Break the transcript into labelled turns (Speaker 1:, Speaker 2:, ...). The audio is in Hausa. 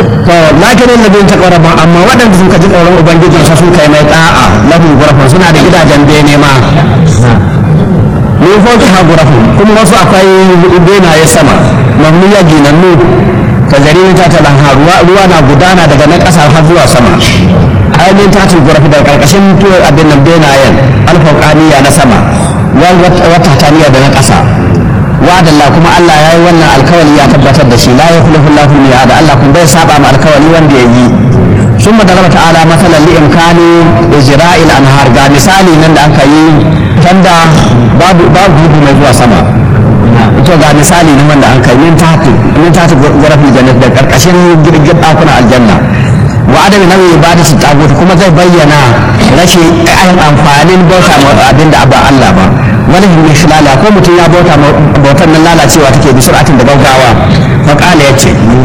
Speaker 1: to lakin alladhina taqaw rabbahum amma waɗanda suka ji tsoron ubangijin sa sun kai mai da'a lahum ghurafun suna da gidajen bene ma min fawqi ha ghurafun kuma wasu akwai benaye sama mamniya ginannu ka jari ta ta lanha ruwa ruwa na gudana daga nan ƙasa har zuwa sama ainihin ta ce ghurafi daga karkashin tuwar abin nan benayen alfauqaniya na sama wata taniya da na ƙasa wa'adallah kuma Allah ya yi wannan alkawali ya tabbatar da shi la yukhlifu Allahu al-mi'ad Allah kun bai saba ma alkawali wanda ya yi ثم ضرب تعالى مثلا لإمكان إجراء الأنهار قال مثالي نند أنك يي تندى باب باب هدو مجوى سما to ga misali ne wanda an kai min tahti min tahti gurafin jannat da karkashin girgin dakuna aljanna wa adami nawi ibadatu tagut kuma zai bayyana rashin ayin amfanin bauta ma abin da ba Allah ba wani hin shilala ko mutum ya bauta bautar nan lalacewa take bi sur'atin da gaggawa fa qala yace